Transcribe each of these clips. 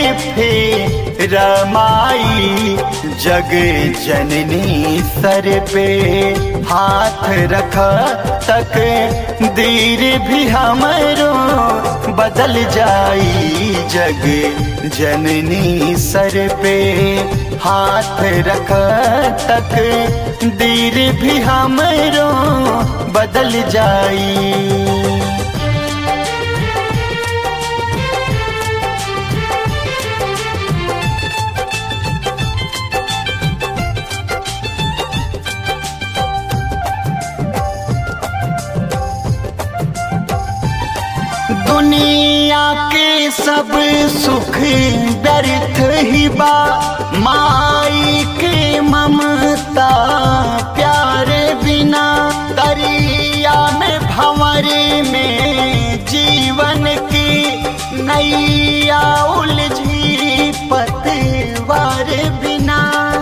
फे रमाई जग जननी सर पे हाथ रख तक दीर भी हमरो बदल जाई जग जननी सर पे हाथ रख तक दीर भी हमरो बदल जाई दुनिया के सब सुख व्यर्थ ही बा माई के ममता प्यार बिना दरिया में भंवरे में जीवन की नैया उलझी पतवार बिना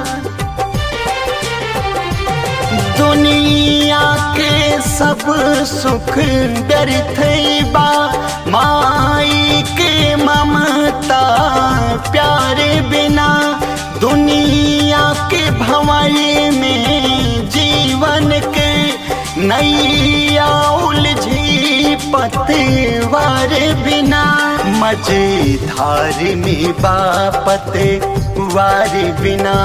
दुनिया के सब सुख व्यर्थ बा माई के ममता प्यार बिना दुनिया के भंवरे में जीवन के नैया उलझी पतवार बिना मझधार में बापत वार बिना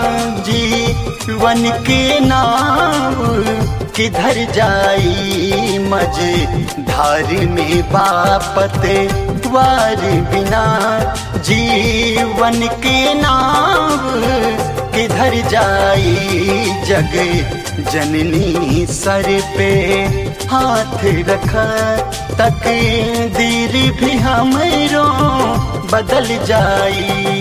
जीवन के नाव किधर जाई मझधार में बापत वार बिना जीवन के नाव किधर जाई जग जननी सर पे हाथ रख तक दीर भी हमरो बदल जाई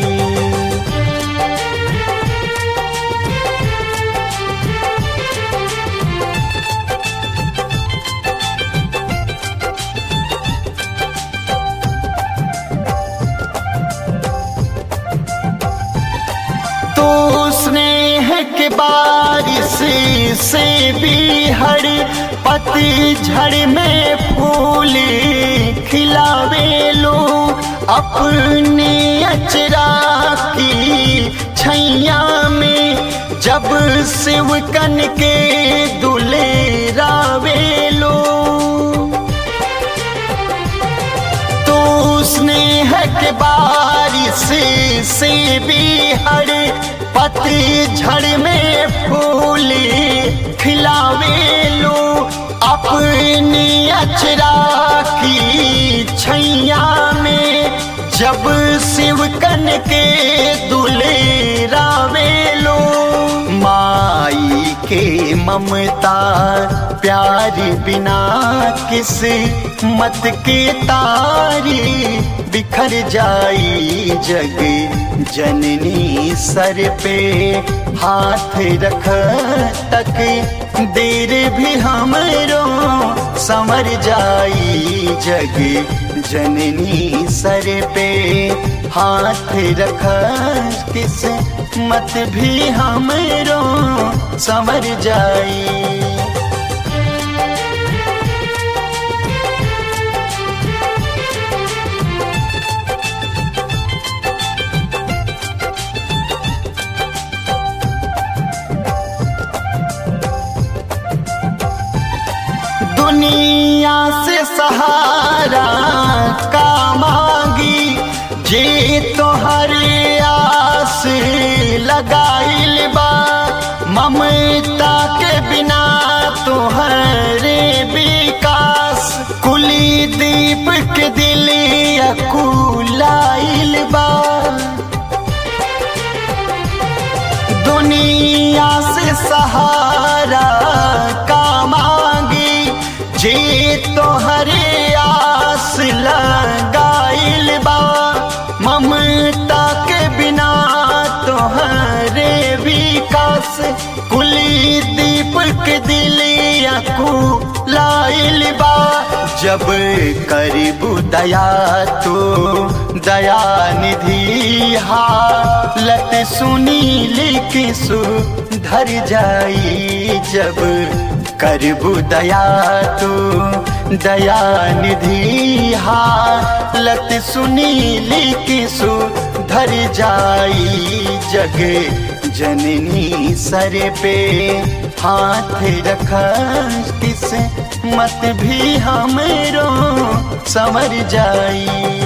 तो स्नेह के बारिश से भी हर पतझड़ में फूल खिलावे लो अपने अचरा की छैया में जब शिवकन के दुले रावे लो तो स्नेह के बारिश से भी हर पतझड़ में फूल खिलावे लो अपनी अचरा की छैया में जब शिवकन के दुले रावे लो माई के ममता प्यार बिना किस मत के तारी बिखर जाई जग जननी सर पे हाथ रख तक देर भी हमरो समर जाई जग जननी सर पे हाथ रख किस मत भी हमरो समर जाई दुनिया से सहारा का मांगी जे तोहर आस लगाइल बा ममता के बिना तोहरे विकास कुली दीप के दिल अकुलाइल बा दुनिया से सहारा का मांगी जे तोहरे आस लगाइल बा ममता के बिना तोहरे विकास कुली दीपक दिलिया को लाइल बा जब करीबू दया तो दया निधि हालत सुनी लिख सुधर जाई जब करबू दया तो दया निधि हालत सुनी लिख धर जाई जग जननी सर पे हाथ रख किस मत भी हमरो संवर जाई